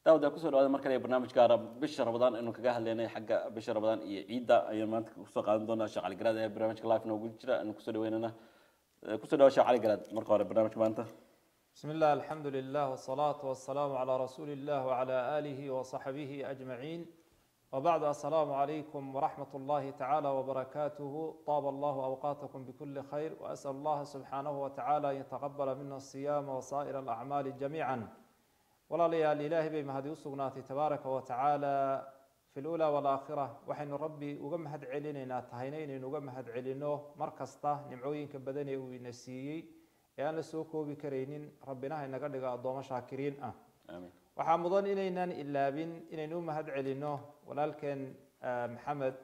daawada kusoo dhawaada mar kale barnaamij gaara bisha ramadaan aynu kaga hadlaynay xagga bisha ramadaan iyo ciidda ayaan maanta kusoo qaadan doonaa sheekh cali garaad ayaa barnaamijka live noogu jira aynu kusoo dhaweynana kusoo dhawa sheekh cali garaad marka hore barnaamijka maanta بسم الله الحمد لله والصلاة والسلام على رسول الله وعلى آله وصحبه أجمعين وبعد السلام عليكم ورحمة الله تعالى وبركاته طاب الله أوقاتكم بكل خير وأسأل الله سبحانه وتعالى أن يتقبل منا الصيام وسائر الأعمال جميعا ولا ليال إله بما هذه السقنات تبارك وتعالى في الأولى والآخرة وحين ربي وجمهد علينا تهينين وجمهد علينه مركزته نمعوين كبدني ونسيي ee aan la soo koobi karaynin rabbinaha inaga dhigo addoomo shaakiriin ah amiin waxaa mudan inaynaan ilaabin inaynu u mahad celino walaalkeen maxamed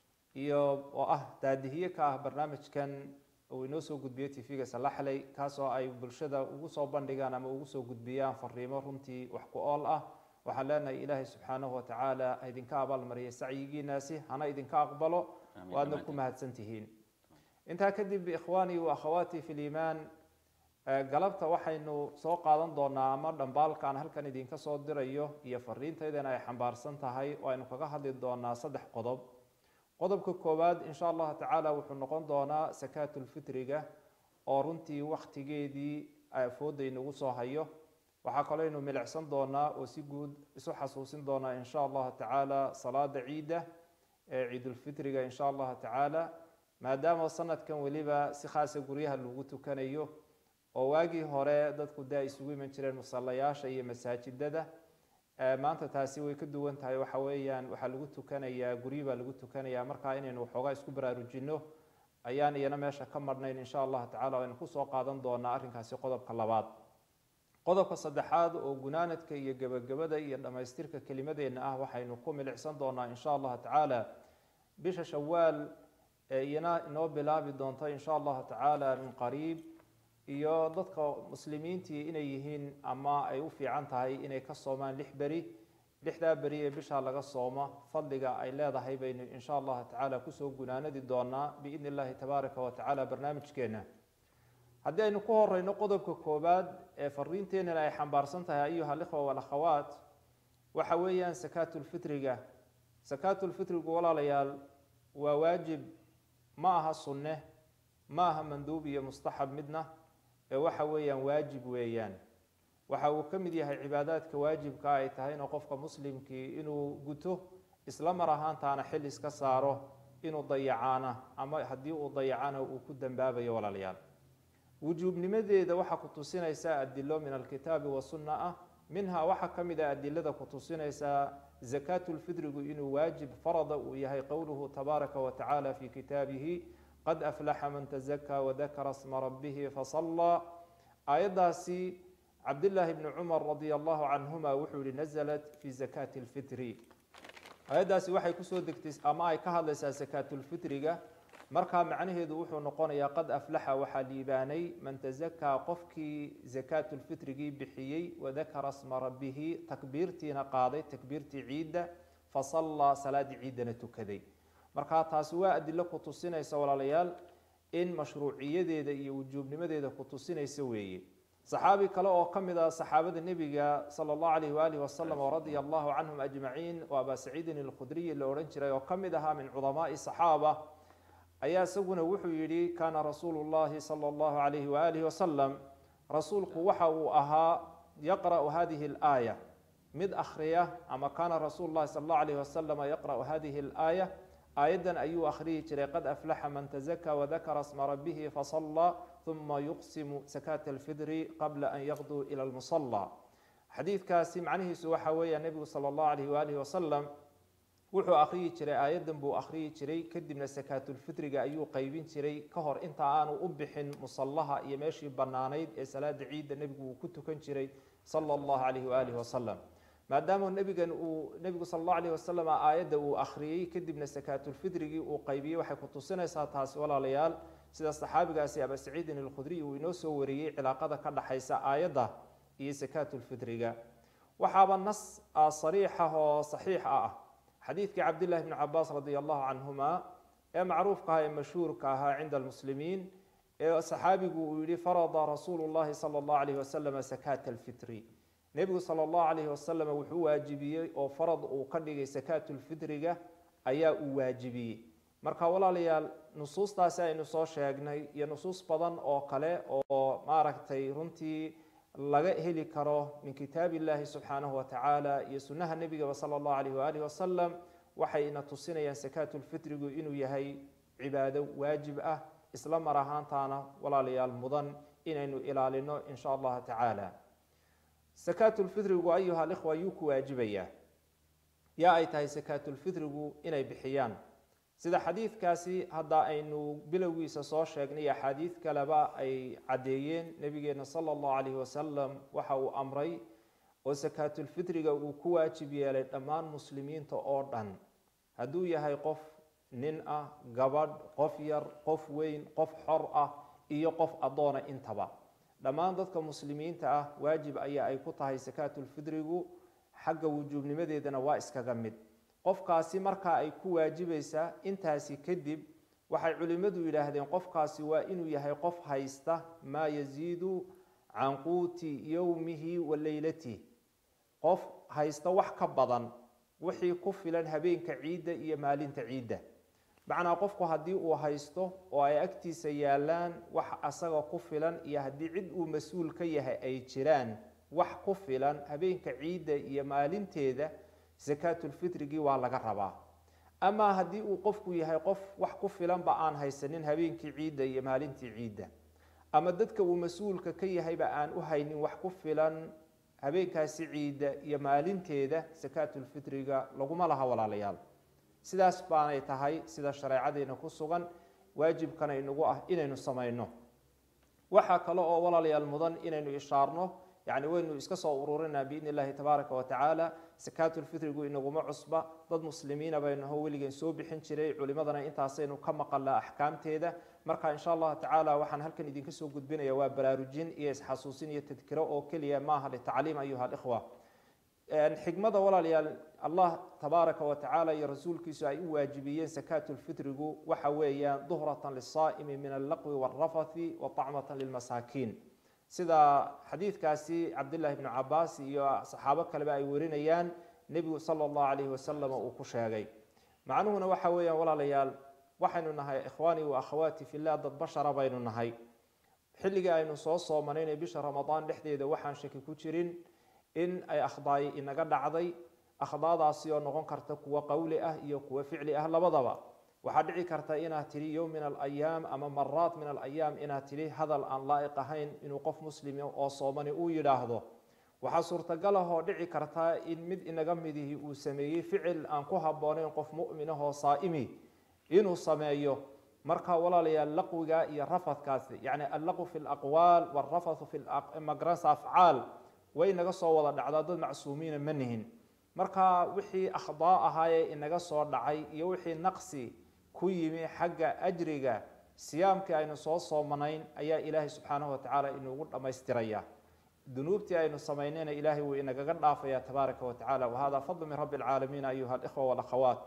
iyo oo ah daadihiye ka ah barnaamijkan uu inoo soo gudbiyo tv-ga salaxley kaasoo ay bulshada ugu soo bandhigaan ama ugu soo gudbiyaan fariimo runtii wax ku ool ah waxaan leenahay ilaahay subxaanahu watacaala ha idinka abaalmariyay sacyigiinaasi hana idinka aqbalo Amiin, waadna amiin. ku mahadsan tihiin intaa kadib ikhwaanii wa akhawaati fi liimaan Eh, galabta waxaynu soo qaadan doonaa ama dhambaalkaan halkan idinka soo dirayo iyo fariintaydana ay xambaarsan tahay oo aynu kaga hadli doonaa saddex qodob qodobka koowaad insha allahu tacaala wuxuu noqon doonaa sakaatulfitriga oo runtii waktigeedii fooda inagu soo hayo waxaa kaloo aynu milicsan doonaa oo si guud isu xasuusin doonaa insha allahu tacaala salaada ciidda ee ciidulfitriga insha allahu tacaala maadaama sanadkan weliba si khaasa guryaha lagu tukanayo oo waagii hore dadku dee ay isugu iman jireen musallayaasha iyo masaajidada Eh, maanta taasi way ka duwan tahay waxa weeyaan waxaa lagu tukanayaa guryi baa lagu tukanayaa markaa inaynu waxoogaa isku baraarujino ayaan iyana meesha ka marhnayn insha allahu tacala aynu kusoo qaadan doonaa arrinkaasi qodobka labaad qodobka saddexaad oo gunaanadka iyo gebagabada iyo dhammaystirka kelimadeenna ah waxaynu ku milicsan doonaa insha allahu tacaala bisha shawaal ee iyana inoo bilaabi doonto insha allahu tacaala min qariib iyo dadka muslimiintii inay yihiin ama ay u fiican tahay inay ka soomaan lix beri lixdaa beri ee bishaa laga sooma fadliga ay leedahay baynu insha allahu tacaala kusoo gunaanadi doonaa biidni illahi tabaaraka wa tacaala barnaamijkeena haddii aynu ku horeyno qodobka koowaad ee fariinteenana ay xambaarsan tahay ayuha alikhwa walakhawaat waxa weeyaan sakaatulfitriga sakaatulfitrigu walaalayaal waa waajib ma aha sunne ma aha manduub iyo mustaxab midna ee waxa weeyaan waajib weeyaan waxa uu ka mid yahay cibaadaadka waajibka ay tahay inuu qofka muslimkii inuu guto isla mar ahaantaana xil iska saaro inuu dayacaana ama haddii uu dayacana uu ku dambaabayo walaalayaal wujuubnimadeeda waxaa ku tusinaysaa adilo min alkitaabi wasunna ah minha waxaa ka mid ah adilada ku tusinaysaa zakaatulfidrigu inuu waajib farada uu yahay qowluhu tabaaraka wa tacaala fi kitaabihi qad aflaxa man tazakaa wadakara sma rabbihi fasallaa aayaddaasi cabdillaahi bni cumar radia allahu canhuma wuxuu yihi nazalat fi zakaati lfitri aayaddaasi waxay kusoo degtay ama ay ka hadlaysaa sakaatulfitriga markaa macnaheedu wuxuu noqonayaa qad aflaxa waxaa liibaanay man tazakaa qofkii zakaatulfitrigii bixiyey wadakara sma rabbihi takbiirtiina qaaday takbiirtii ciidda fasallaa salaadii ciiddana tukaday markaa taasi waa adilo ku tusinaysa walaalayaal in mashruuciyadeeda iyo wujuubnimadeeda ku tusinaysa weeye saxaabi kale oo ka mid ah saxaabada nebiga sala allahu alayh waalihi wasalam oo radia allahu canhum ajmaciin oo abaa saciidin alkhudriyi la odhan jiray oo ka mid ahaa min cudamaai saxaaba ayaa isaguna wuxuu yidhi kaana rasuulu llahi sala allahu alayhi waalihi wasalam rasuulku waxa uu ahaa yaqra'u hadihi alaaya mid akhriya ama kaana rasuulu llahi sala allahu alayhi wasalama yaqra'u hadihi alaaya aayaddan ayuu akhriyi jiray qad aflaxa man tazakaa wadakara sma rabbihi fasallaa uma yuqsimu sakaata alfidri qabla an yaqduu ila lmusallaa xadiidkaasi macnihiisu waxa weeya nebigu sala allahu alayh waalihi wasalam wuxuu akhriyi jiray aayaddan buu akhriyi jiray kadibna sakaatulfitriga ayuu qeybin jiray ka hor inta aanu u bixin musallaha iyo meeshii bannaanayd ee salaada ciidda nebigu uu ku tukan jiray sala allahu alayhi waalihi wasalam maadaama nebigan uu nebigu sala allahu alayh wasalam aayadda uu akhriyey kadibna sakaatulfitrigii uu qaybiyey waxay ku tusinaysaa taasi walaalayaal sida saxaabigaasi aba saciidin alkhudriy uu inoo soo wariyey cilaaqada ka dhaxaysa aayadda iyo sakaatulfitriga waxaaba nas sariixa oo saxiixa ah xadiidkii cabdillahi bni cabaas radia allahu canhuma ee macruufka ahaa ee mashhuurka ahaa cinda almuslimiin ee saxaabigu uu yihi farada rasuulu llahi sala allahu alayh wasalam sakaata alfitri nebigu sala allahu calayhi wasalam wuxuu waajibiyey oo farad uu ka dhigay sakaatulfitriga ayaa uu waajibiyey marka walaalayaal nusuustaasi aynu soo sheegnay iyo nusuus badan oo kale oo maaragtay runtii laga heli karo min kitaab illahi subxaanahu wa tacaala iyo sunnaha nebigaba sala allahu alayh waalihi wasalam waxayna tusinayaan sakaatulfitrigu inuu yahay cibaado waajib ah isla mar ahaantaana walaalayaal mudan inaynu ilaalino in sha allahu tacaala sakaatulfitrigu ayuha alikhwa yuu ku waajibayaa yaa ay tahay sakaatulfitrigu inay bixiyaan sida xadiidkaasi hadda aynu bilowgiisa soo sheegnay iyo axaadiid kaleba ay caddeeyeen nebigeena sala allahu calayhi wasalam waxa uu amray oo sakaatulfitriga uu ku waajib yeelay dhammaan muslimiinta oo dhan hadduu yahay qof nin ah gabadh qof yar qof weyn qof xor ah iyo qof addoona intaba dhammaan dadka muslimiinta ah waajib ayaa ay ku tahay sakaatulfitrigu xagga wujuubnimadeedana waa iskaga mid qofkaasi markaa ay ku waajibaysaa intaasi kadib waxay culimmadu yidhaahdeen qofkaasi waa inuu yahay qof haysta maa yasiidu can quuti yowmihi wa leylatihi qof haysta wax ka badan wixii ku filan habeenka ciidda iyo maalinta ciidda macnaa qofku haddii uu haysto oo ay agtiisa yaallaan wax asaga ku filan iyo haddii cid uu mas-uul ka yahay ay jiraan wax ku filan habeenka ciidda iyo maalinteeda sakaatulfitrigii waa laga rabaa amaa haddii uu qofku yahay qof wax ku filanba aan haysanin habeenkii ciidda iyo maalintii ciidda ama dadka uu mas-uulka ka yahayba aan u haynin wax ku filan habeenkaasi ciidda iyo maalinteeda sakaatulfitriga laguma laha walaalayaal sidaas baanay tahay sida shareecadeena ku sugan waajibkana inagu ah inaynu samayno waxaa kale oo walaalayaal mudan inaynu ishaarno yani waynu iska soo ururinaa biidni illahi tabaaraka wa tacaala sakaatulfitrigu inaguma cusba dad muslimiina baynaho weligeen soo bixin jiray culimadana intaasaynu ka maqalnaa axkaamteeda marka insha allahu tacaala waxaan halkan idinka soo gudbinaya waa baraarujin iyo isxasuusin iyo tadkiro oo keliya maaha litacliim ayuha alikhwa xikmada walaalayaal allah tabaaraka wa tacaala iyo rasuulkiisu ay u waajibiyeen sakaatulfitrigu waxa weeyaan duhratan lisaa'imi min allaqwi waalrafathi wa طacmatan lilmasaakiin sida xadiidkaasi cabdillahi bnu cabaas iyo saxaabo kaleba ay warinayaan nebigu sala allahu calayhi wasalam uu ku sheegay macnuhuna waxa weeyaan walaalayaal waxaynu nahay ikhwaanii wa akhawaati fillah dad bashara baynu nahay xilligii aynu soo soomanayna bisha ramadaan dhexdeeda waxaan shaki ku jirin in ay akhdaayi inaga dhacday akhdaadaasi oo noqon karta kuwa qowli ah iyo kuwa ficli ah labadaba waxaa dhici karta inaad tidhi yowm min alayaam ama maraat min alayaam inaad tidhi hadal aan laa'iq ahayn inuu qof muslimi oo soomani uu yidhaahdo waxaa suurtagal ah oo dhici karta in mid inaga midihi uu sameeyey ficil aan ku habboonayn qof mu'min ah oo saa'imi inuu sameeyo marka walaalayaal laqwiga iyo rafadkaasi yacni allaqu fi laqwaal waalrafathu fi magrasa afcaal way inaga soo wada dhacdaa dad macsuumiina ma nihin marka wixii akhdaa ahaayee inaga soo dhacay iyo wixii naqsi ku yimi xagga ajriga siyaamkii aynu soo soomanayn ayaa ilaahay subxaanahu watacaala inuugu dhammaystiraya dunuubtii aynu samaynayna ilaahay wuu inagaga dhaafaya tabaaraka wa tacala wahada fadlu min rabbi alcaalamiin ayuha alikhwa walakhawaat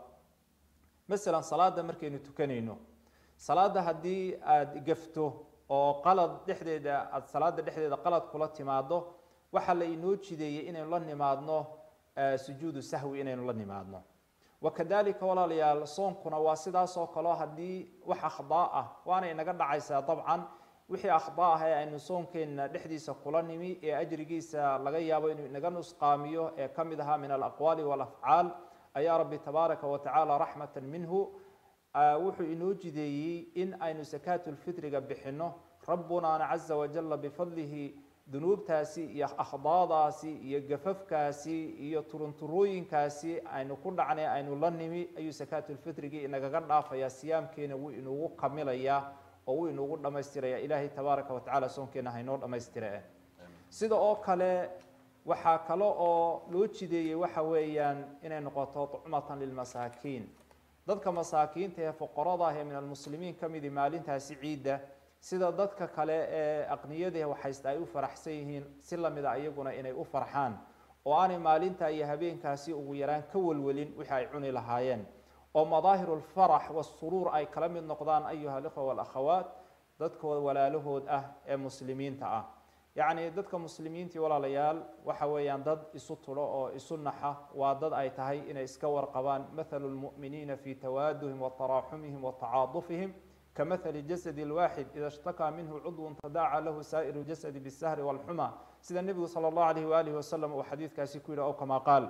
masalan salaada markaynu tukanayno salaada haddii aada gafto oo qalad dhexdeeda aada salaada dhexdeeda qalad kula timaado waxaa la inoo jideeyey inaynu la nimaadno sujuudu sahwi inaynu la nimaadno wakadalika walaalayaal soonkuna waa sidaas oo kaleo haddii wax akhdaa ah waana inaga dhacaysaa dabcan wixii akhdaa ah ee aynu soonkeenna dhexdiisa kula nimi ee ajrigiisa laga yaabo inuu inaga nusqaamiyo ee ka mid ahaa min alaqwaali walafcaal ayaa rabbi tabaaraka wa tacaala raxmatan minhu wuxuu inoo jideeyey in aynu sakaatulfitriga bixinno rabbunaana caza wajalla bifadlihi dunuubtaasi iyo akhdaadaasi iyo gafafkaasi iyo turunturooyinkaasi aynu ku dhacnay aynu la nimi ayuu sakaatulfitrigii inagaga dhaafayaa siyaamkeena wuu inugu kamilayaa oo wuu inugu dhammaystiraya ilaahay tabaaraka wa tacala soonkeena haynoo dhammaystire sida oo kale waxaa kale oo loo jideeyey waxa weeyaan inay noqoto tucmatan lilmasaakiin dadka masaakiinta ee foqorada ah ee min almuslimiin ka midi maalintaasi ciidda sida dadka kale ee aqniyadii waxaysta ay u faraxsan yihiin si lamida iyaguna inay u farxaan oo aanay maalinta iyo habeenkaasi ugu yaraan ka welwelin wixii ay cuni lahaayeen oo madaahiru lfarax wasuruur ay kala mid noqdaan ayuha alikhwa walakhawaat dadkooda walaalahood ah ee muslimiinta ah yacni dadka muslimiintii walaalayaal waxa weeyaan dad isu tulo oo isu naxa waa dad ay tahay inay iska warqabaan mathalu lmu'miniina fi tawaaduhim wa taraaxumihim wa tacaadufihim kamathali jasadi lwaaxid ida ishtakaa minhu cudwun tadaaca lahu saa'iru jasadi bisahri walxuma sida nebigu sala allahu alayhi waalihi wasalam uu xadiidkaasi ku yidhi ow kamaa qaal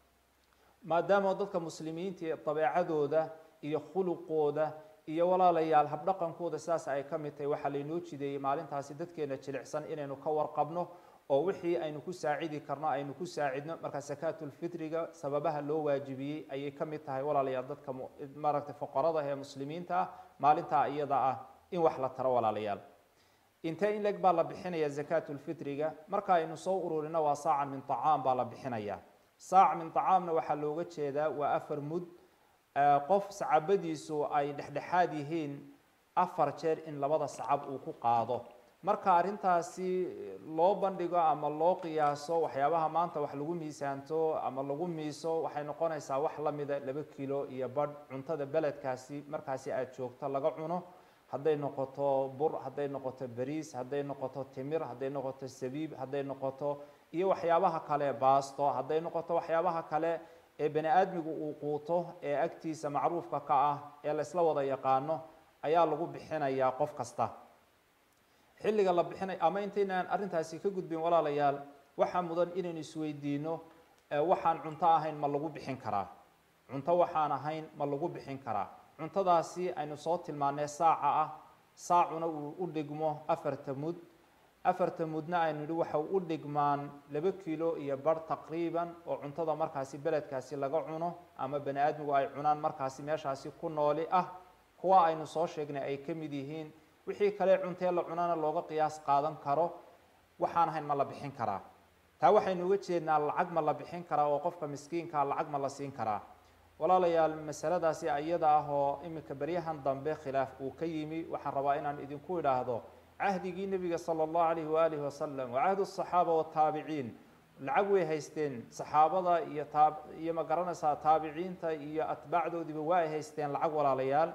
maadaama dadka muslimiinta dabeecadooda iyo khuluqooda iyo walaalayaal habdhaqankooda sidaas ay ka mid tahay waxaa laynoo jideeyey maalintaasi dadkeena jilicsan inaynu ka warqabno oo wixii aynu ku saacidi karno aynu ku saacidno marka sakaatulfitriga sababaha loo waajibiyey ayay ka mid tahay walaalayaal dadka maaragtay foqorada ee muslimiinta ah maalintaa iyada ah in wax la taro walaalayaal intee in leg baa la bixinaya zakaatulfitriga marka aynu soo ururino waa saacan min tacaam baa la bixinaya saac min tacaamna waxaa looga jeedaa waa afar mud qof sacabadiisu ay dhexdhexaad yihiin afar jeer in labada sacab uu ku qaado marka arrintaasi loo bandhigo ama loo qiyaaso waxyaabaha maanta wax lagu miisaanto ama lagu miiso waxay noqonaysaa wax la mida laba kilo iyo badh cuntada beledkaasi markaasi aada joogto laga cuno hadday noqoto bur hadday noqoto beriis hadday noqoto timir hadday noqoto sabiib hadday noqoto iyo waxyaabaha kale baasto hadday noqoto waxyaabaha kale ee bani aadmigu uu quuto ee agtiisa macruufka ka ah ee laysla wada yaqaano ayaa lagu bixinayaa qof kasta xilliga la bixinay ama intaynaan arrintaasi ka gudbin walaalayaal waxaa mudan inaynu isweydiino waxaan cunto ahayn ma lagu bixin karaa cunto waxaan ahayn ma lagu bixin karaa cuntadaasi aynu soo tilmaanay saaca ah saacuna uu u dhigmo afarta mud afarta mudna aynu nidhi waxa u dhigmaan laba kilo iyo bar taqriiban oo cuntada markaasi beledkaasi laga cuno ama bani aadmigu ay cunaan markaasi meeshaasi ku nooli ah kuwa aynu soo sheegnay ay ka mid yihiin wixii kale cuntee la cunana looga qiyaas qaadan karo waxaan ahayn ma la bixin karaa taa waxaynu uga jeednaa lacag ma la bixin karaa oo qofka miskiinkaa lacag ma la siin karaa walaalayaal masaladaasi iyada ah oo iminka beryahan dambe khilaaf uu ka yimi waxaan rabaa inaan idinku idhaahdo cahdigii nebiga sala allahu alayhi waalihi wasalam wa cahdu asaxaaba wataabiciin lacag way haysteen saxaabada iyo taa iyo ma garanaysaa taabiciinta iyo atbaacdoodiiba waa ay haysteen lacag walaalayaal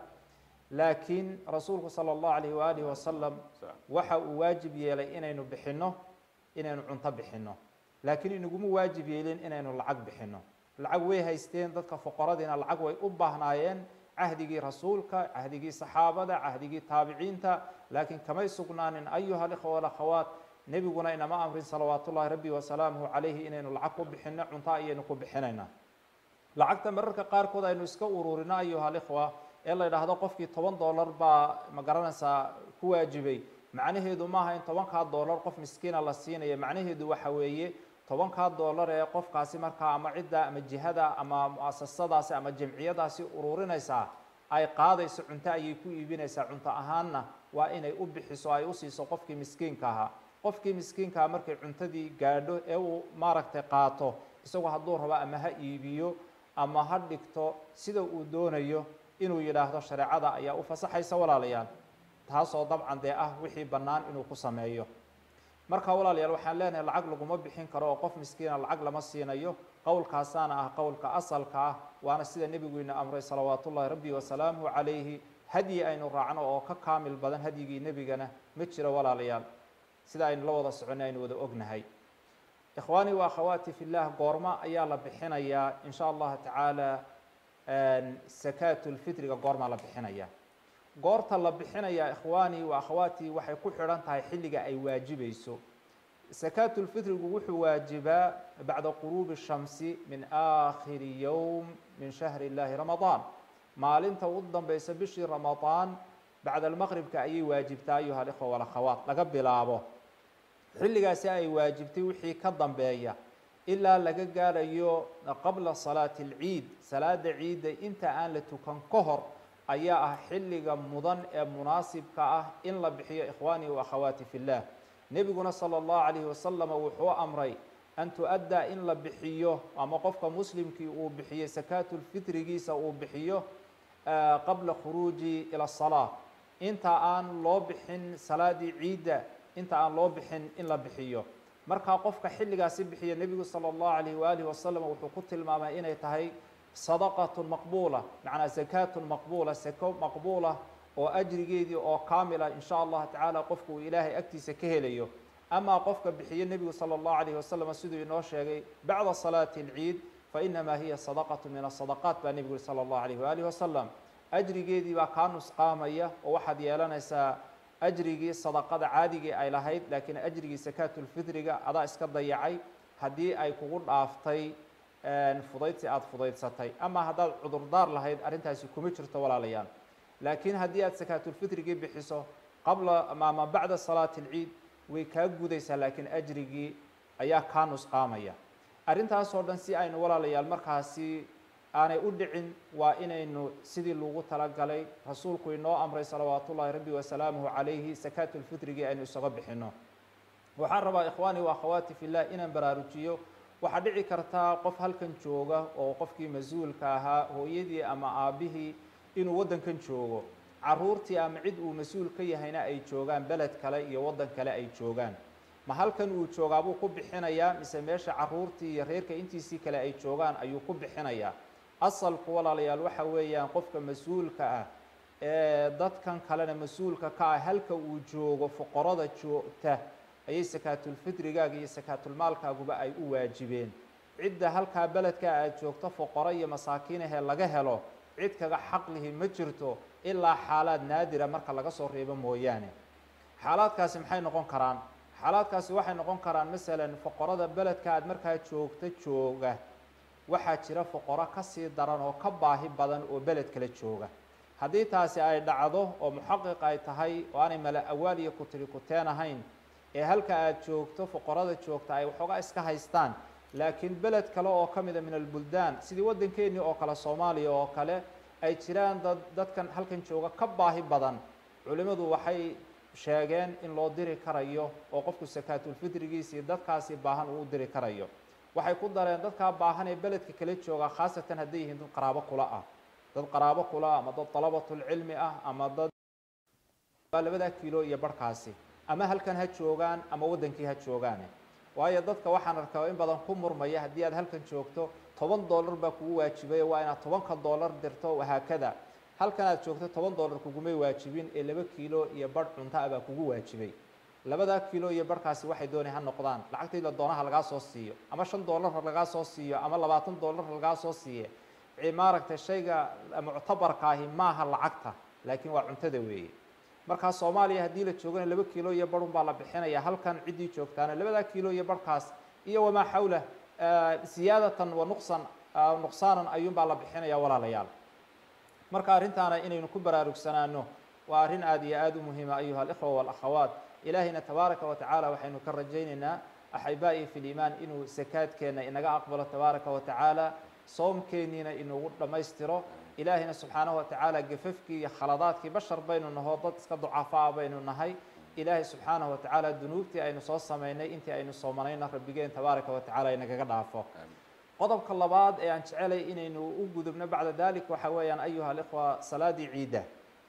laakiin rasuulku sala allahu alayhi waalihi wasalam waxa uu waajib yeelay inaynu bixinno inaynu cunto bixinno laakiin inaguma waajib yeelin inaynu lacag bixinno lacag way haysteen dadka foqoradiina lacag way u baahnaayeen cahdigii rasuulka cahdigii saxaabada cahdigii taabiciinta laakiin kamay sugnaanin ayuha alikhwa walakhawaat nebiguna inama amrin salawaat ullahi rabbi wasalaamuhu calayhi inaynu lacag ku bixinno cunto ayaynu ku bixinaynaa lacagta mararka qaarkood aynu iska ururino ayuha alikhwa ee la yidhaahdo qofkii toban dollar baa ma garanaysaa ku waajibay macnaheedu maaha in tobankaa dollar qof miskiina la siinaya macnaheedu waxa weeye tobankaa dollar ee qofkaasi markaa ama cidda ama jihada ama muasasadaasi ama jamciyadaasi ururinaysaa ay qaadayso cunto ayay ku iibinaysaa cunto ahaanna waa inay u bixiso ay u siiso qofkii miskiinka ahaa qofkii miskiinkaha markay cuntadii gaadho ee uu maaragtay qaato isagoo hadduu rabo ama ha iibiyo ama ha dhigto sida uu doonayo inuu yidhaahdo shareecada ayaa u fasaxaysa walaalayaal taasoo dabcan dee ah wixii bannaan inuu ku sameeyo marka walaalayaal waxaan leenahay lacag laguma bixin karo oo qof miskiina lacag lama siinayo qowlkaasaana ah qowlka asalka ah waana sida nebiguina amray salawaatu ullahi rabbi wasalaamuhu calayhi hadyi aynu raacno oo ka kaamil badan hadyigii nebigana ma jiro walaalayaal sida aynu la wada soconay aynu wada ognahay ikhwaanii wa akhawaati fillah goorma ayaa la bixinayaa in sha allahu tacaala sakaatulfitriga goormaa la bixinaya goorta la bixinaya ikhwaanii wa akhawaatii waxay ku xidhan tahay xilliga ay waajibayso sakaatulfitrigu wuxuu waajibaa bacda quruubi shamsi min aakhiri yowm min shahri illahi ramadaan maalinta u dambeysa bishii ramadaan bacda almaqribka ayay waajibtaa ayuha alikhwa walakhawaat laga bilaabo xilligaasi ay waajibtay wixii ka dambeeya ilaa laga gaarayo qabla salaati alciid salaada ciidda inta aan la tukan ka hor ayaa ah xilliga mudan ee munaasibka ah in la bixiyo ikhwaanii wa akhawaati fillah nebiguna sala allahu calayhi wasalama wuxuu amray an tu-addaa in la bixiyo ama qofka muslimkii uu bixiyo sakaatulfitrigiisa uu bixiyo qabla khuruuji ila asalaa inta aan loo bixin salaadii ciidda inta aan loo bixin in la bixiyo markaa qofka xilligaasi bixiya nebigu sala allahu calayhi waalihi wasalam wuxuu ku tilmaamay inay tahay sadaqatun maqbuula macnaa sakaatun maqbuula sako maqbuula oo ajrigeedii oo kaamila in sha allahu tacaala qofku uu ilaahay agtiisa ka helayo amaa qofka bixiye nebigu sala allahu alayhi wasalam siduu inoo sheegay bacda salaati alciid fainamaa hiya sadaqatu min asadaqaat baa nebigu yuri sala allahu alayh waalihi wasalam ajrigeedii baa kaa nusqaamaya oo waxaad yeelanaysaa ajrigii sadaqada caadigii ay lahayd laakiin ajrigii sakaatulfitriga adaa iska dayacay haddii ay kugu dhaaftay fudaydsi aada fudaydsatay ama haddaad cudurdaar lahayd arrintaasi kuma jirto walaalayaal laakiin haddii aad sakaatulfitrigii bixiso qabla ama bacda salaati alciid way kaa gudaysaa laakiin ajrigii ayaa kaa nusqaamaya arrintaasoo dhan si aynu walaalayaal markaasi aanay u dhicin waa inaynu sidii lagu talagalay rasuulku inoo amray salawaat ullaahi rabbi wasalaamuhu calayhi sakaatulfitrigii aynu isaga bixino waxaan rabaa ikhwaanii wa akhawaati fillah inaan baraarujiyo waxaa dhici kartaa qof halkan jooga oo qofkii mas-uulka ahaa hooyadii ama aabbihii inuu waddankan joogo caruurtii ama cid uu mas-uul ka yahayna ay joogaan beled kale iyo waddan kale ay joogaan ma halkan uu joogaa buu ku bixinayaa mise meesha caruurtii iyo reerka intiisii kale ay joogaan ayuu ku bixinayaa asalku walaalayaal waxa weeyaan qofka mas-uulka ah ee dadkan kalena mas-uulka ka ah halka uu joogo foqorada joogta ayay sakaatulfitrigaaga iyo sakaatulmaalkaaguba ay u waajibeen cidda halkaa beledka aad joogto foqoro iyo masaakiinahee laga helo cid kaga xaqlihi ma jirto ilaa xaalaad naadira marka laga soo reebo mooyaane xaalaadkaasi maxay noqon karaan xaalaadkaasi waxay noqon karaan masalan foqorada beledka aad markaa joogta jooga waxaa jira foqoro kasii daran oo ka baahi badan oo beled kala jooga haddii taasi ay dhacdo oo muxaqiq ay tahay oo aanay mala awaal iyo kutiri kuteen ahayn ee halka aad joogto foqorada joogta ay waxoogaa iska haystaan laakiin beled kale oo ka mida min albuldaan sidii waddankeennii oo kale soomaaliya oo kale ay jiraan dad dadkan halkan jooga ka baahi badan culimmadu waxay sheegeen in loo diri karayo oo qofku sakaatulfitrigiisii dadkaasi baahan uu u diri karayo waxay ku dareen dadkaa baahan ee beledka kala jooga khaasatan hadday yihiin dad qaraabo kula ah dad qaraabo kula ama dad dalabatulcilmi ah ama dad labadaa kiilo iyo barhkaasi ama halkan ha joogaan ama waddankii ha joogaane waayo dadka waxaan arkaa in badan ku murmaya haddii aad halkan joogto toban dollar baa kugu waajibay waa inaad tobanka dollar dirto wahaakada halkan aad joogto toban dollar kugumay waajibin ee laba kiilo iyo barh cunto ah baa kugu waajibay labadaa kiilo iyo barhkaasi waxay doonay ha noqdaan lacagtii la doonaha lagaa soo siiyo ama shan dollar ha lagaa soo siiyo ama labaatan dollar ha lagaa soo siiye maaragtay shayga muctabarkaahi maaha lacagta laakiin waa cuntada weeye markaa soomaaliya haddii la joogana laba kiilo iyo barhun baa la bixinaya halkan ciddii joogtaana labadaa kiilo iyo barhkaas iyo wamaa xawlah siyaadatan wa nuqsan nuqsaanan ayuun baa la bixinaya walaalayaal marka arrintaana inaynu ku baraarugsanaano waa arrin aada iyo aada u muhiima ayuha alikhwa walakhawaat ilaahayna tabaaraka wa tacaala waxaynu ka rajaynaynaa axibaa'i fi liimaan inuu sakaadkeenna inaga aqbalo tabaaraka wa tacaala soomkeenniina inugu dhammaystiro ilaahayna subxaanahu wa tacaala gafafkii iyo khaladaadkii bashar baynu naho dad iska ducafaa baynu nahay ilaahay subxaanahu wa tacaala dunuubtii aynu soo samaynay intii aynu soomanayna rabbigeen tabaaraka wa tacala inagaga dhaafo qodobka labaad ee aan jecelay inaynu u gudubno bacda dalik waxa weeyaan ayuha alikhwa salaadii ciidda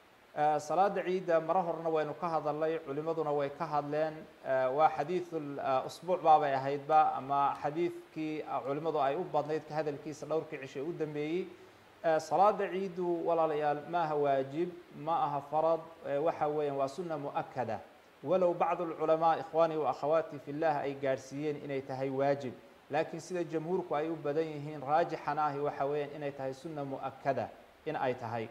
salaada ciidda maro horena waynu ka hadalnay culimaduna way ka hadleen waa xadiidu usbuuc baabay ahaydba ama xadiidkii culimadu ay u badnayd ka hadalkiisa dhowrkii cishe u dambeeyey salaada ciiddu walaalayaal maaha waajib ma aha farad waxa weeyaan waa sunna mu'akada walow bacdu alculamaa ikhwaanii wa akhawaati fi llah ay gaadhsiiyeen inay tahay waajib laakiin sida jamhuurku ay u badan yihiin raajixana ahi waxa weeyaan inay tahay sunna mu'akada in ay tahay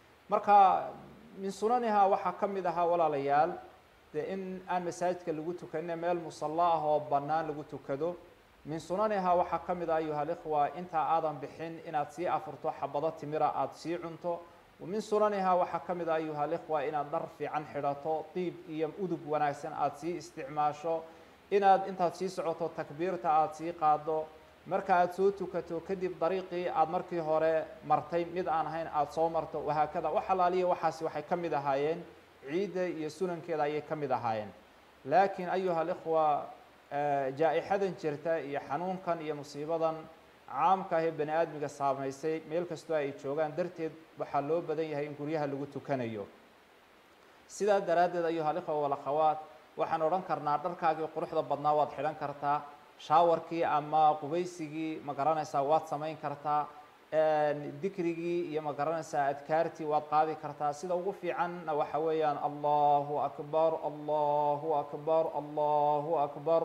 marka min sunanihaa waxaa ka mid ahaa walaalayaal dee in aan masaajidka lagu tukanin meel musalla ah oo bannaan lagu tukado min sunanihaa waxaa ka mid ah ayuha alikhwa intaa aadan bixin inaad sii afurto xabado timira aada sii cunto min sunanihaa waxaa ka mid ah ayuha alikhwa inaad dhar fiican xidhato diib iyo udug wanaagsan aada sii isticmaasho inaad intaad sii socoto takbiirta aada sii qaado marka aada soo tukato kadib dariiqii aada markii hore martay mid aan ahayn aada soo marto wahaakada wax alaaliya waxaasi waxay ka mid ahaayeen ciidda iyo sunankeeda ayay ka mid ahaayeen laakiin ayuha alikhwa jaa-ixadan jirta iyo xanuunkan iyo musiibadan caamka ahee bani aadmiga saamaysay meel kastoo ay joogaan darteed waxaa loo badan yahay in guryaha lagu tukanayo sidaa daraaddeed ayuha alikhwa walakhawaat waxaan odhan karnaa dharkaagii quruxda badnaa waad xidhan kartaa shaawarkii ama qubaysigii ma garanaysaa waad samayn kartaa dikrigii iyo ma garanaysaa adkaartii waad qaadi kartaa sida ugu fiicanna waxa weeyaan allahu akbar allahu akbar allahu akbar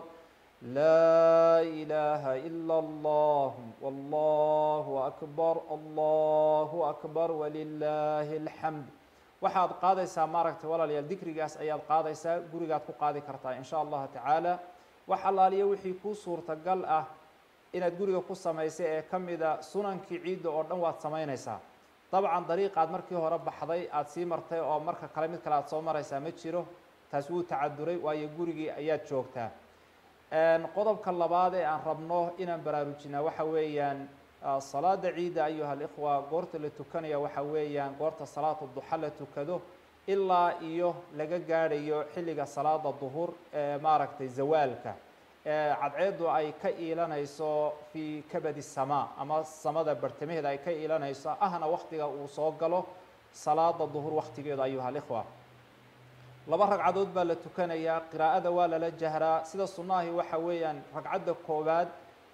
laa ilaaha ila allah wallahu akbar allahu akbar walilaahi alxamd waxaad qaadaysaa maaragtay walaalayaal dikrigaas ayaad qaadaysaa gurigaad ku qaadi kartaa in sha allahu tacaala wax allaaliyo wixii kuu suurtagal ah inaad guriga ku samaysay ee ka mida sunankii ciidda oo dhan waad samaynaysaa dabcan dariiqaad markii hore baxday aada sii martay oo marka kale mid kale aad soo maraysaa ma jiro taas wuu tacaduray waayo gurigii ayaad joogtaa qodobka labaad ee aan rabno inaan baraarujinaa waxa weeyaan salaada ciidda ayuha alikhwa goorta la tukanaya waxa weeyaan goorta salaata duxa la tukado ilaa iyo laga gaadhayo xilliga salaada duhur ee maaragtay zawaalka cadceeddu ay ka iilanayso fii kabadi samaa ama samada bartamaheeda ay ka iilanayso ahna waktiga uu soo galo salaada duhur waktigeedu ayuha alikhwa laba ragcadood baa la tukanayaa qiraa'ada waa lala jahraa sida sunnahi waxa weeyaan ragcadda koowaad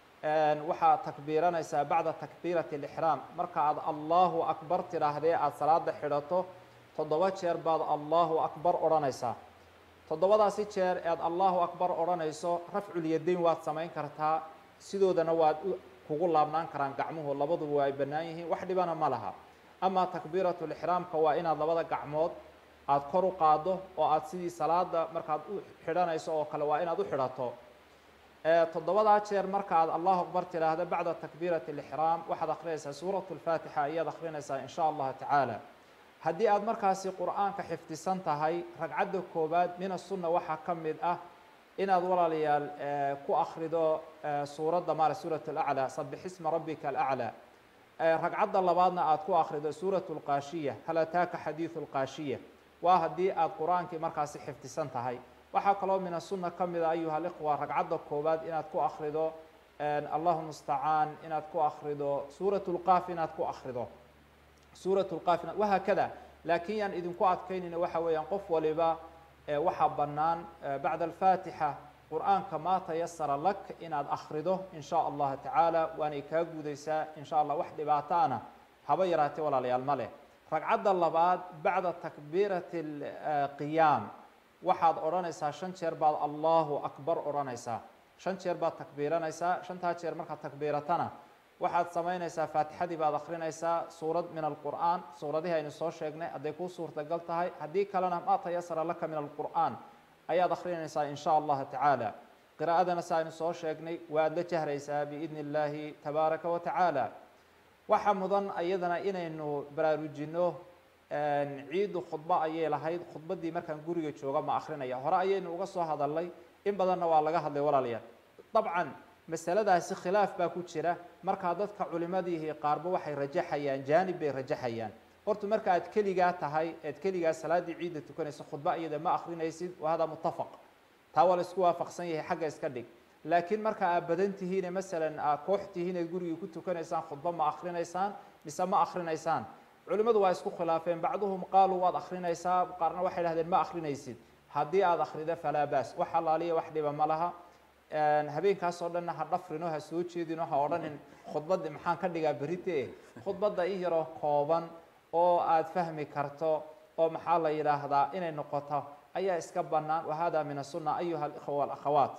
waxaa takbiiranaysaa bacda takbiirati alixraam marka aad allahu akbar tidhaahdee aada salaada xidhato toddoba jeer baad allahu akbar odhanaysaa toddobadaasi jeer ead allahu akbar odhanayso rafculyadayn waad samayn kartaa sidoodana waad kugu laabnaan karaan gacmuhu labaduba waa ay bannaan yihiin wax dhibana ma laha amaa takbiiratu lixraamka waa inaad labada gacmood aada kor u qaaddo oo aada sidii salaada markaad u xidhanayso oo kale waa inaad u xidhato toddobadaa jeer marka aad allahu akbar tidhaahdo bacda takbiirati alixraam waxaad akrinaysaa suuratu lfaatixa ayaad akrinaysaa in sha allahu tacaala haddii aad markaasi qur-aanka xifdisan tahay ragcadda koowaad min asunna waxaa ka mid ah inaad walaalayaal ku akrido suuradda maara suurat alaclaa sabix isma rabbika alaclaa ragcadda labaadna aad ku akrido suurat lqaashiya hal ataaka xadiidu lqaashiya waa haddii aad qur-aankii markaasi xifdisan tahay waxaa kaloo min asunna ka mida ayuha alikhwa ragcadda koowaad inaad ku akrido allahu mustacaan inaad ku akrido suurat lqaaf inaad ku akrido suurat lqaaf wahaakada laakiin yaan idinku adkaynayna waxa weeyaan qof waliba waxaa bannaan bacda alfaatixa qur-aanka maa tayasara lak inaad akrido in sha allahu tacaala waanay kaa gudaysaa in sha allah wax dhibaato ana haba yaraatee walaalayaal ma leh ragcadda labaad bacda takbiirati qiyaam waxaad odhanaysaa shan jeer baad allahu akbar odhanaysaa shan jeer baad takbiiranaysaa shantaa jeer markaad takbiiratana waxaad samaynaysaa faatixadii baad akrinaysaa suurad min alqur'aan suuradihii aynu soo sheegnay hadday kuu suurtagal tahay haddii kalena maa tayasara laka min alqur'aan ayaad akrinaysaa in sha allahu tacaala qiraa'adana si aynu soo sheegnay waad la jahraysaa biidni illaahi tabaaraka wa tacaala waxaa mudan iyadana inaynu baraarujinno ciiddu khudbo ayay lahayd khudbaddii markaan guriga jooga ma akrinaya hore ayaynu uga soo hadalnay in badanna waa laga hadlay walaalayaal dabcan masaladaasi khilaaf baa ku jira markaa dadka culimadiihi qaarba waxay rajaxayaan jaanib bay rajaxayaan horta marka aad keligaa tahay ead keligaa salaaddii ciidda tukanaysa khudba iyada ma akrinaysid wa hada muttafaq taa waa la isku waafaqsan yahay xagga iska dhig laakiin marka aad badan tihiine masalan aad koox tihiin eed gurigii ku tukanaysaan khudba ma akrinaysaan mise ma akrinaysaan culimmadu waa isku khilaafeen bacduhum qaaluu waad akrinaysaa qaarna waxay dhahdeen ma akrinaysid haddii aada akrido falaa baas wax allaaliya wax dhiba ma laha habeenkaas oo dhanna ha dhafrino ha soo jeedino ha odhanin khudbadda maxaan ka dhigaa berite khudbadda in yaroo kooban oo aada fahmi karto oo maxaa la yidhaahdaa inay noqoto ayaa iska bannaan wa hada min asunna ayuha alikhwa walakhawaat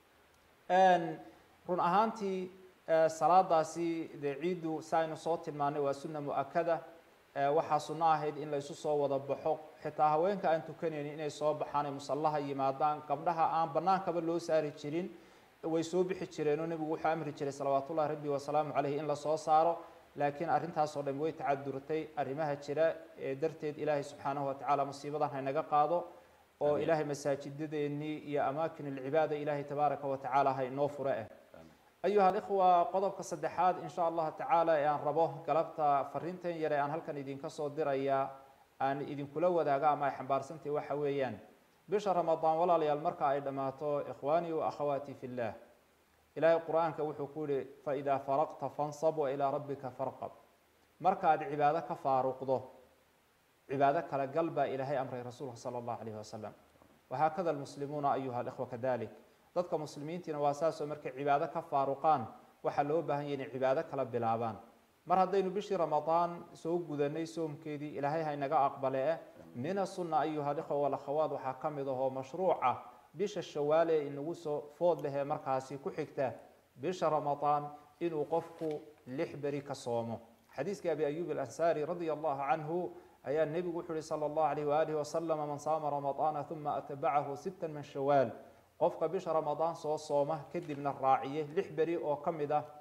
run ahaantii salaadaasi dee ciiddu si aynu soo tilmaanay waa sunna mu-akada waxaa sunno ahayd in la isu soo wada baxo xitaa haweenka aan tukanaynin inay soo baxaan ay musallaha yimaadaan gabdhaha aan bannaankaba loo saari jirin way soo bixi jireenoo nebigu wuxuu amri jiray salawaatullahi rabbi wasalaamu caleyh in lasoo saaro laakiin arrintaasoo dhan way tacadurtay arrimaha jira ee darteed ilaahay subxaanahu watacaala musiibadan haynaga qaado oo ilaahay masaajidadeennii iyo amaakin alcibaada ilaahay tabaaraka wa tacaala ha inoo fure eh ayuha alikhwa qodobka saddexaad in sha allahu tacaala ee aan rabo galabta fariintan yare aan halkan idinka soo diraya aan idinkula wadaago ama ay xambaarsantahy waxa weeyaan bisha ramadaan walaalayaal marka ay dhammaato ikhwaanii wa akhawaati fi llah ilaahay qur-aanka wuxuu ku yihi faidaa faraqta fansab wa ilaa rabbika farqab markaad cibaado ka faaruqdo cibaado kala gal baa ilaahay amray rasuulka sala allahu alayhi wasalam wahaakada almuslimuuna ayuha alikhwa kadalik dadka muslimiintiina waa saasoo markay cibaado ka faaruqaan waxaa loo baahan yahy inay cibaado kala bilaabaan mar haddaynu bishii ramadaan soo gudanay soomkeedii ilaahay haynaga aqbale eh min asunna ayuha likhwa walakhawaat waxaa ka mid ahoo mashruuca bisha shawaale ee inagu soo food lehee markaasi ku xigta bisha ramadaan inuu qofku lix beri ka soomo xadiiskii abi ayub alansaari radia allahu canhu ayaa nebigu wuxuu yihi sala allahu alayh waalihi wasalama man saama ramadaana uma atbacahu sittan min shawaal qofka bisha ramadaan soo sooma kadibna raaciye lix beri oo ka mid ah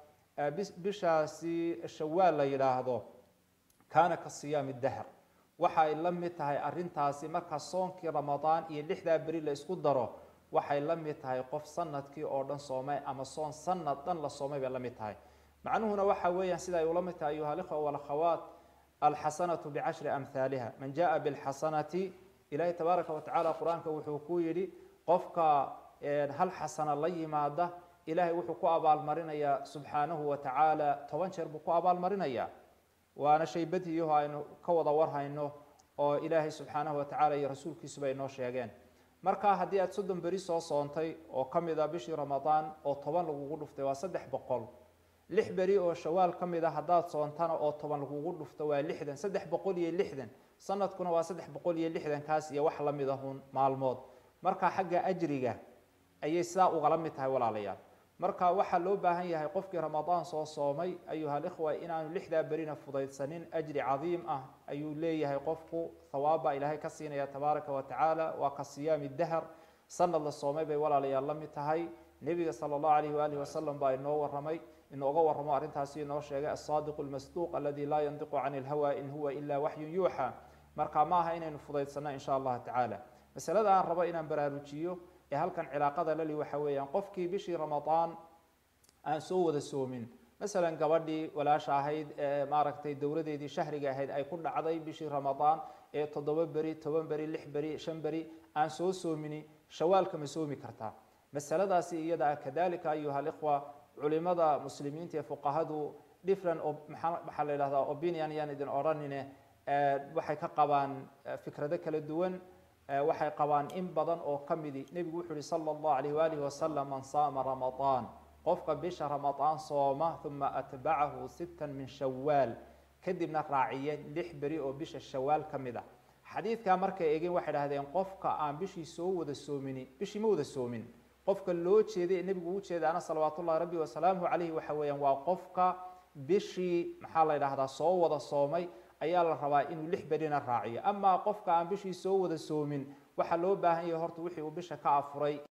bishaasi shawaal la yidhaahdo kaana ka siyaami dahr waxay la mid tahay arintaasi marka soonkii ramadaan iyo lixdaa beri la isku daro waxay la mid tahay qof sanadkii oo dhan soomay ama soon sanad dhan la soomay bay la mid tahay macnuhuna waxa weeyaan sida ay ula mid tahay ayuha alikhwa walakhawaat alxasanatu bicashri amhaaliha man jaa bilxasanati ilaahay tabaaraka watacaala qur-aanka wuxuu ku yidhi qofka hal xasana la yimaada ilaahay wuxuu ku abaalmarinayaa subxaanahu watacaala toban jeer buu ku abaalmarinayaa waana shay badiyaho aynu ka wada warhayno oo ilaahay subxaanahu watacaala iyo rasuulkiisuba inoo sheegeen marka haddii aad soddon beri soo soontay oo ka mid a bishii ramadaan oo toban lagugu dhuftay waa saddex boqol lix beri oo shawaal ka mid a haddaad soontana oo toban lagugu dhufto waa lixdan saddex boqol iyo lixdan sanadkuna waa saddex boqol iyo lixdankaas iyo wax la mid ahun maalmood marka xagga ajriga ayay sidaa ugala mid tahay walaalayaal marka waxaa loo baahan yahay qofkii ramadaan soo soomay ayuha alikhwa inaanu lixdaa berina fudaydsanin ajri cadiim ah ayuu leeyahay qofku thawaabba ilaahay ka siinaya tabaaraka wa tacaala waa ka siyaami dahr sanad la soomay bay walaalayaal la mid tahay nebiga sala allahu alayh waalihi wasalam baa inoo waramay inooga warramo arrintaasi inoo sheegay asaadiqu lmasduuq aladi laa yandiqu cani ilhawa in huwa ila waxyun yuuxa marka ma aha inaynu fudaydsanno insha allahu tacaala masalada aan rabo inaan baraarujiyo ee halkan cilaaqada lali waxa weeyaan qofkii bishii ramadaan aan soo wada soomin masalan gabadhii walaasha ahayd ee maaragtay dowladeedii shahriga ahayd ay ku dhacday bishii ramadaan ee toddoba beri toban beri lix beri shan beri aan soo soomini shawaalka ma soomi kartaa masaladaasi iyada ah kadalika ayuha alikhwa culimada muslimiinta ee fuqahadu different maxaa la yidhahdaa opinion yaan idin odhanine waxay ka qabaan fikrado kala duwan waxay qabaan in badan oo ka midi nebigu wuxuu yihi sala allahu alayh waalihi wasalam man saama ramadaan qofka bisha ramadaan sooma uma atbacahu sittan min shawaal kadibna raaciye lix beri oo bisha shawaal ka mid a xadiidkaa markay eegeen waxay dhahdeen qofka aan bishii soo wada soomini bishii ma wada soomin qofka loo jeeday ee nebigu u jeedaana salawaatullahi rabbi wasalaamuhu calayhi waxa weeyaan waa qofka bishii maxaa la yidhahdaa soo wada soomay ayaa la rabaa inuu lix berina raaciyo amaa qofka aan bishii soo wada soomin waxaa loo baahan yahay horta wixii uu bisha ka afuray